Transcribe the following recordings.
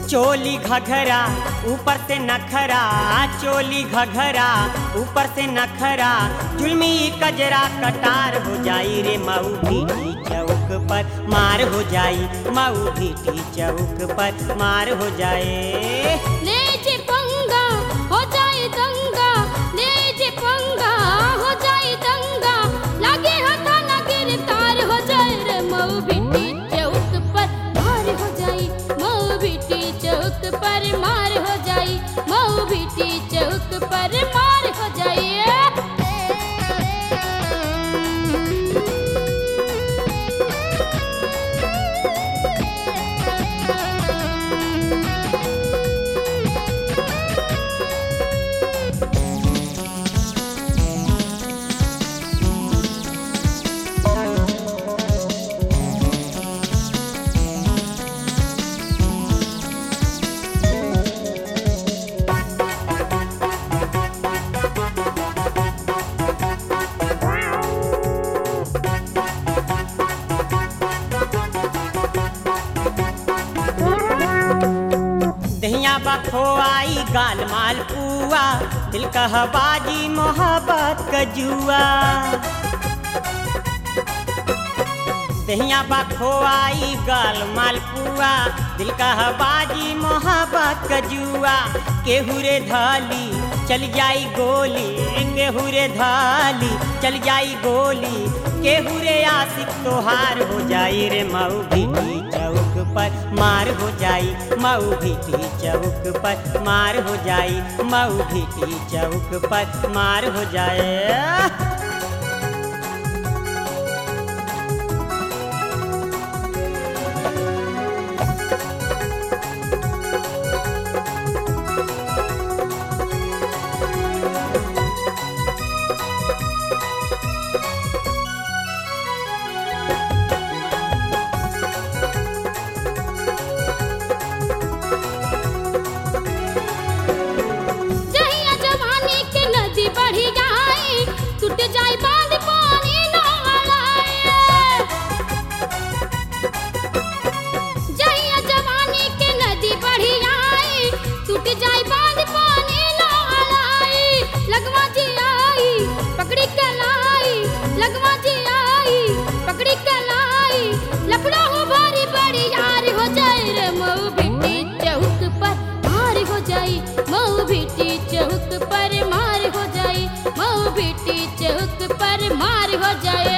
चोली घघरा ऊपर से नखरा चोली घघरा ऊपर से नखरा जुलमी कजरा कटार हो जाई रे मऊ भीटी चौक पर मार हो जाई मऊ भीटी चौक पर मार हो जाए ले जे पंगा हो जाए दंगा ले जे पंगा हो जाए दंगा लागे हथा ना गिरफ्तार हो जाए रे मऊ बिट्टी चौक पर मार हो जाई मऊ बिट्टी चौक पर मार हो जाई मऊ बिट्टी चौक पर मार हो जाई दहिया बखोआई गाल माल पुआ दिल कहबाजी मोहब्बत कजुआ दहिया बखोआई गाल माल पुआ दिल कहबाजी मोहब्बत कजुआ केहू रे धाली चल जाई गोली केहू रे धाली चल जाई गोली केहू रे आशिक तोहार हो जाई रे मऊ भीटी चौक पर मार हो जाई मऊ भीटी चौक पर मार हो जाई मऊ भीटी चौक पर मार हो जाए जहिया जवानी के नदी बढ़ी जाई टूट जाई बांध पानी ना आए जहिया जवानी के नदी बढ़ी आई टूट जाई बांध पानी ना आए लगवा जी आई पकड़ी के लाई लगवा जी आई पकड़ी के लाई लफड़ा हो भारी बड़ी यार हो जाए रे मऊ भिट्टी चौक पर मार हो जाई मऊ भिट्टी चौक पर मार हो जाई मऊ भिट्टी चौक पर मार हो जाए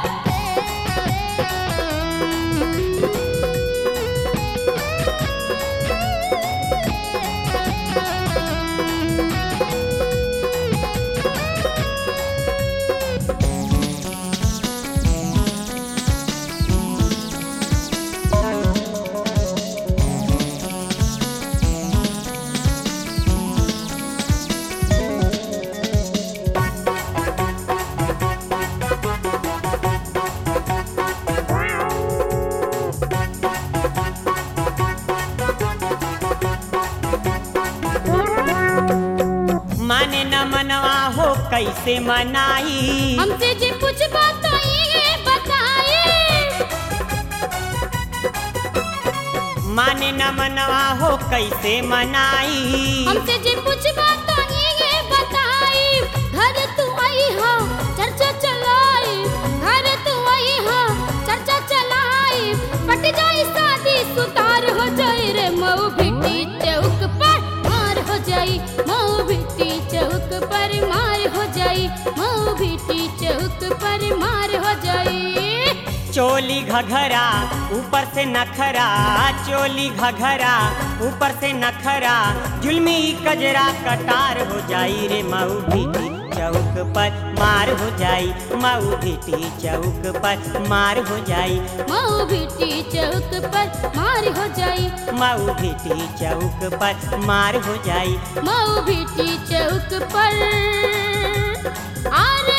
माने न मनवा हो कैसे मनाई हमसे जे कुछ बात तो ये बताए माने न मनवा हो कैसे मनाई हमसे जे कुछ बात तो ये बताई घर तू आई हो चर्चा चलाई घर तू आई हो चर्चा चलाई पट जाई शादी सुतार हो जाए रे मऊ भिट्टी चौक पर मार हो जाई मऊ भिट्टी चौक पर मार हो जाई मऊ भिट्टी चौक पर मार हो जाई चोली घघरा ऊपर से नखरा चोली घघरा ऊपर से नखरा जुलमी कजरा कटार हो जाई रे मऊ भीटी चौक पर मार हो जाई मऊ भीटी चौक पर मार हो जाई मऊ भिट्टी चौक पर मार हो जाई मऊ भीटी चौक पर मार हो जाई मऊ भिट्टी चौक पर आरे